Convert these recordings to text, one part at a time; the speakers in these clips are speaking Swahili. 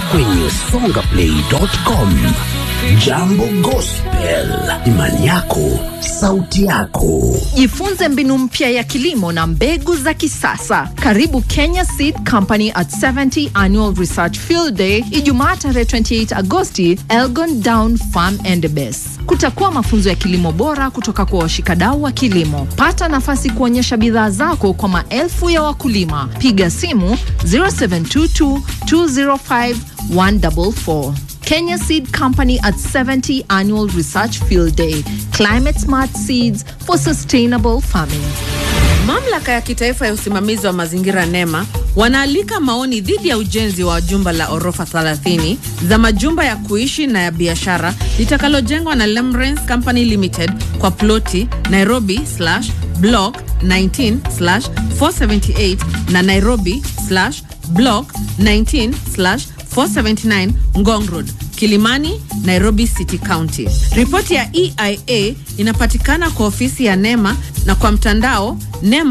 kwenye songaplay.com. Jambo Gospel, imani yako, sauti yako. Jifunze mbinu mpya ya kilimo na mbegu za kisasa. Karibu Kenya Seed Company at 70 Annual Research Field Day Ijumaa tarehe 28 Agosti, Elgon Down Farm and Base. Kutakuwa mafunzo ya kilimo bora kutoka kwa washikadau wa kilimo. Pata nafasi kuonyesha bidhaa zako kwa maelfu ya wakulima. Piga simu 0722 205 144. Kenya Seed Company at 70 Annual Research Field Day. Climate Smart Seeds for Sustainable Farming. Mamlaka ya kitaifa ya usimamizi wa mazingira NEMA wanaalika maoni dhidi ya ujenzi wa jumba la orofa 30 za majumba ya kuishi na ya biashara litakalojengwa na Lemrens Company Limited kwa ploti Nairobi slash block 19 slash 478 na Nairobi slash block 19 slash 479 Ngong Road, Kilimani, Nairobi City County. Ripoti ya EIA inapatikana kwa ofisi ya NEMA na kwa mtandao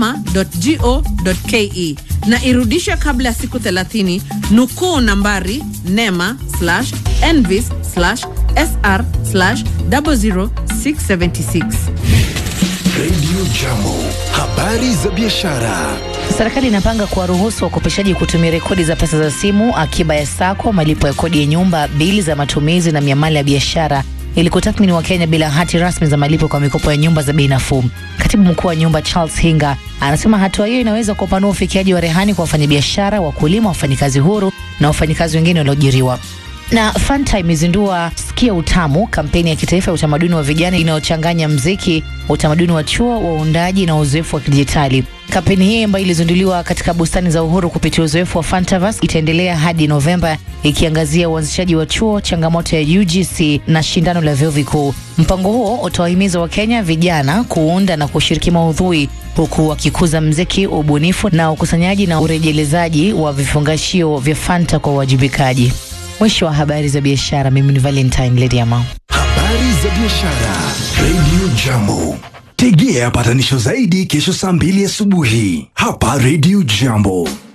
nema.go.ke na irudishwe kabla ya siku 30. Nukuu nambari nema slash envis slash sr slash 00676. Radio Jambo, habari za biashara. Serikali inapanga kuwaruhusu wakopeshaji kutumia rekodi za pesa za simu, akiba ya sako, malipo ya kodi ya nyumba, bili za matumizi na miamala ya biashara ili kutathmini Wakenya bila hati rasmi za malipo kwa mikopo ya nyumba za bei nafuu. Katibu mkuu wa nyumba Charles Hinga anasema hatua hiyo inaweza kupanua ufikiaji wa rehani kwa wafanyabiashara, wakulima, wafanyikazi huru na wafanyikazi wengine walioajiriwa. Na Fanta imezindua Sikia Utamu, kampeni ya kitaifa ya utamaduni wa vijana inayochanganya mziki, utamaduni wa chuo, waundaji na uzoefu wa kidijitali. Kampeni hii ambayo ilizinduliwa katika bustani za Uhuru kupitia uzoefu wa Fantavas itaendelea hadi Novemba, ikiangazia uanzishaji wa chuo, changamoto ya UGC na shindano la vyuo vikuu. Mpango huo utawahimiza Wakenya vijana kuunda na kushiriki maudhui huku wakikuza mziki, ubunifu na ukusanyaji na urejelezaji wa vifungashio vya Fanta kwa uwajibikaji. Mwisho wa habari za biashara. Mimi ni Valentine Lediama. Habari za biashara. Radio Jambo. Tegea patanisho zaidi kesho saa mbili asubuhi hapa Radio Jambo.